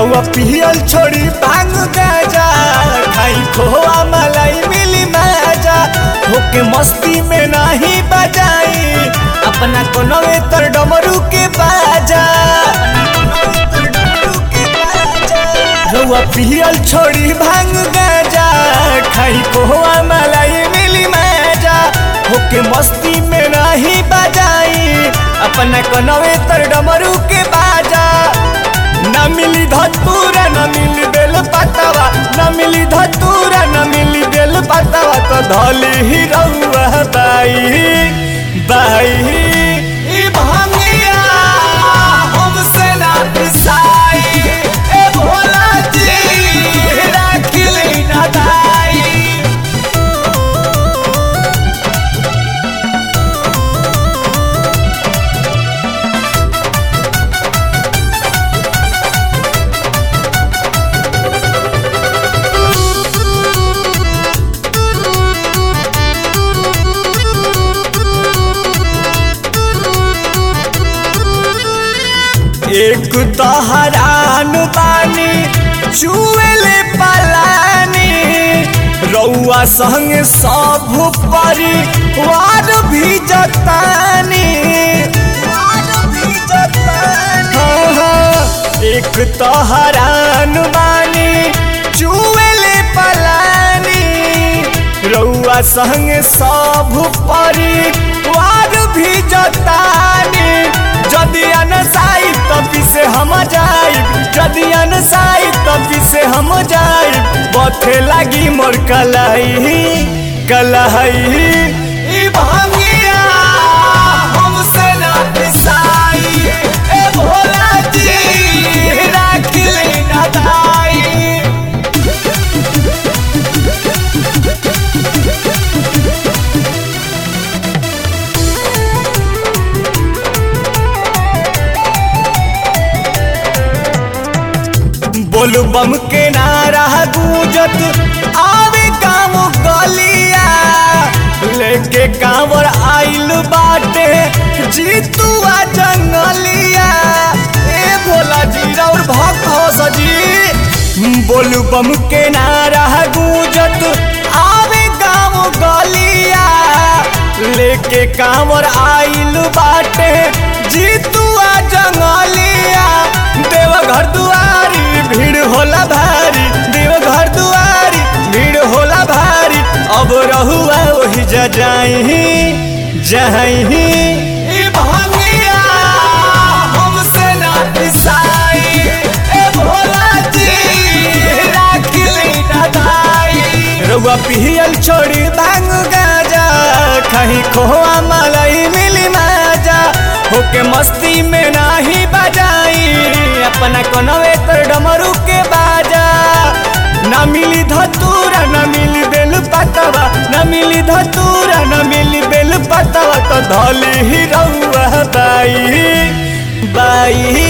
रउआ पियल छोड़ी भांग गाजा खाई खोआ मलाई मिली माजा होके मस्ती में नाही बजाई अपना कोनवे तर डमरू के बाजा रउआ पियल छोड़ी भांग गाजा खाई खोआ मलाई मिली माजा होके मस्ती में नाही बजाई अपना कोनवे तर डमरू के बाजा न मिली धतूरा न मिली बेल पतवा न मिली धतूरा न मिली बेल पतवा तो धली ही रउआ बाई बाई ई भांगिया हमसे ना पिसाई ए भोला जी राखिली ना दाई एक तो हरान बानी चुएले पलानी रउआ संग सब परी वार भी जतानी हाँ, हाँ, एक तो हरान बानी चुएले पलानी रउआ संग सब परी वार भी जतानी जदि अनसाई तभी से हम जाई जदि अनसाई तभी से हम जाई बथे लागी मोर कलाई कलाई ई भांगिया हमसे ना पिसाई ए भोला जी राखिली ना दाई बोल बम के नारा गूंजत आवे गाँव गलिया लेके कांवर आइल बाटे जीतुआ जंगलिया ए भोला जी और भक्त हो सजी बोल बम के नारा गूंजत आवे गाँव गलिया लेके कांवर आइल बाटे जीतुआ जंगलिया देवघर दुआरी भीड़ होला भारी देवघर दुआरी भीड़ होला भारी अब रहुआ वही जा जाई जाई ई भांगिया हमसे ना पिसाई ए भोला जी राखिली ना दाई रउआ पियल छोड़ी भांग गाजा कहीं खोआ मलाई मिली माजा होके मस्ती में नाही बजाई अपना कोनवे तर डमरू के बाजा न मिली धतूरा न मिली बेल पतवा न मिली धतूरा न मिली बेल पतवा तो धली ही रउआ बाई बाई